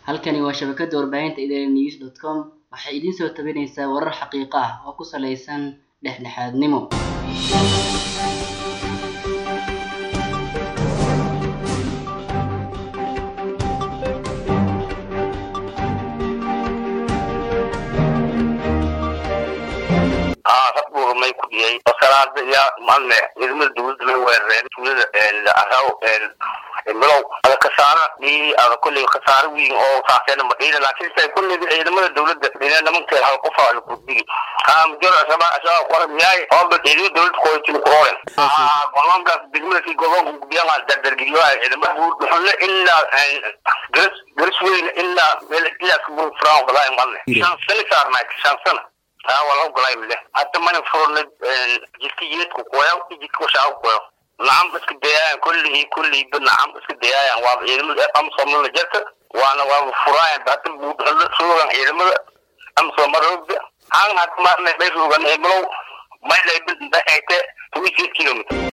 halkani waa shabakada warbaahinta idaaha news dot com waxay idiin soo tabinaysaa warar xaqiiqo ah oo ku saleysan dhexdhexaadnimo may ku dhiyay wasalaada yaa malne ciidamada dawladda may weerareen tuulada araw milow ada kasaara dhii ada kulley khasaare weyn oo saaseen madhiina laakiin say kulley ciidamada dawladda ina nimankeed hal qofa la gudbigi mujor asaba asaba qoran yaay ooba ciidamada dawladda kooytin kuroren golonkaas degmadaki golonka gudbiyaa dardargeliyo ciidamada buurdhuxunle ilaa garas garas weyn ilaa meel ilaa kabur furaan walaahi malne shan sano saarnaay shan sano taa waa lagu galay mile hadda mana furna jidka yeedku kuwayaw jidka washaa kuwayaw nacam iska dayaayan kullihii kullihii nacam iska dayaayan waa ciidamada amsomala jarta waana waa furaayan hadda buudhalo suugan ciidamada amsomarooga han hadda maarna bay suugan eblow maylay dhexayte tuwi kilomitr